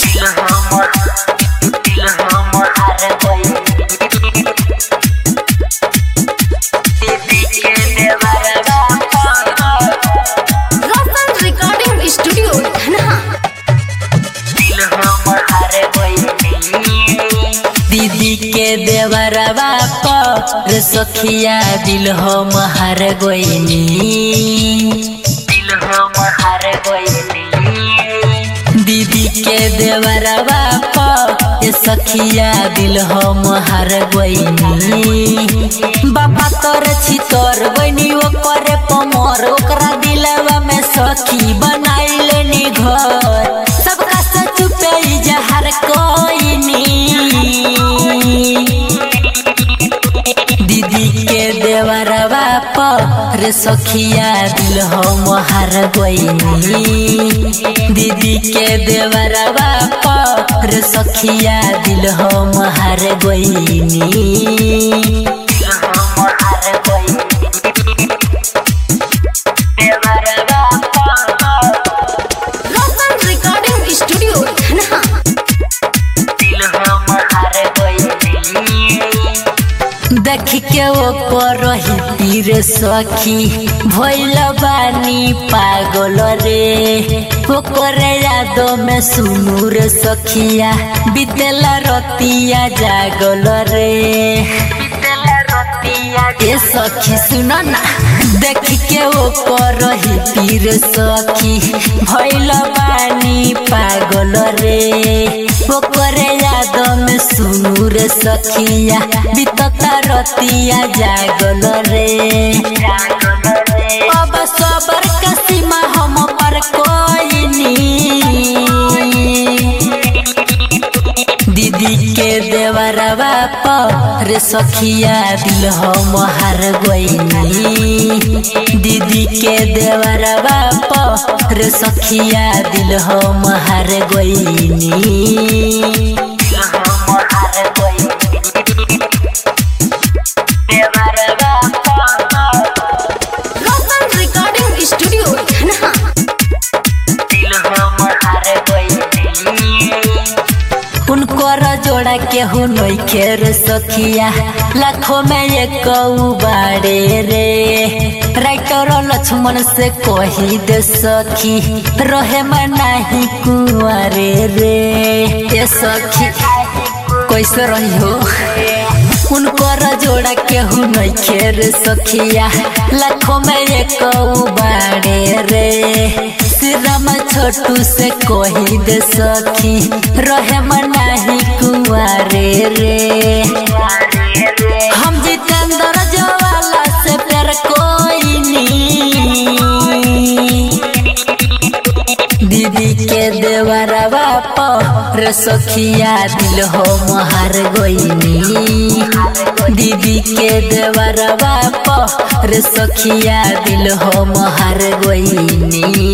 दिल हमर दिल हमर हार गइल दीदी के देवरवा रोशन रिकॉर्डिंग स्टूडियो धनहा दिल हमर हार गइल दीदी के देवरवा पर सखिया दिल हम हार गइनी दिल हमर हार गइनी दीदी के देवरवा पर सखिया दिल हम हार गइनी बाबा तोर छी तोर बनी ओकरे पमर ओकरा दिलवा में सखी बनाइले नी घर सबका से चुपे जहर कोइनी दीदी के देवरवा पर सखिया दिल हम हार गइनी दीदी के देवरवा पर सखिया दिल हम हार गइनी दिल हम हार गइनी देवरवा रोशन रिकॉर्डिंग स्टूडियो धनहा दिल हम हार गइनी देख के ओकर तीर सखी भइल बानी पागल रे ओकर याद में सुनू रे सखिया बीतेल रतिया जागल रे ए सखी सुन ना देख के ओकर तीर सखी भइल बानी पागल रे ओकर याद में सुनू रे सखिया बीतता रतिया जागल रे अब सबर का सीमा हम पर कोई नी दीदी के देवरवा पर सखिया दिल हम हार गइनी दीदी के देवरवा पर सखिया दिल हम हार गइनी दिल हम हार गइनी देवरवा रोशन रिकॉर्डिंग स्टूडियो धनहा दिल हम हार गइनी उनकर जोड़ा के हो नइखे रे सखिया लाखों में एक बाड़े रे राइटर लक्ष्मण से कही दे सखी रहे में नाही कुआरे रे ए सखी कैसे रही हो उनकर जोड़ा केहू नइखे रे सखिया लाखों में एक बाड़े रे श्रीराम छोटू से कही दे सखी रहे मनाही कुआरे रे हम जितेंद्र जवाला से प्यार कोई नी दीदी के देवरवा पर सखिया दिल हो हार गइनी दीदी के देवरवा पर सखिया दिल हो हार गइनी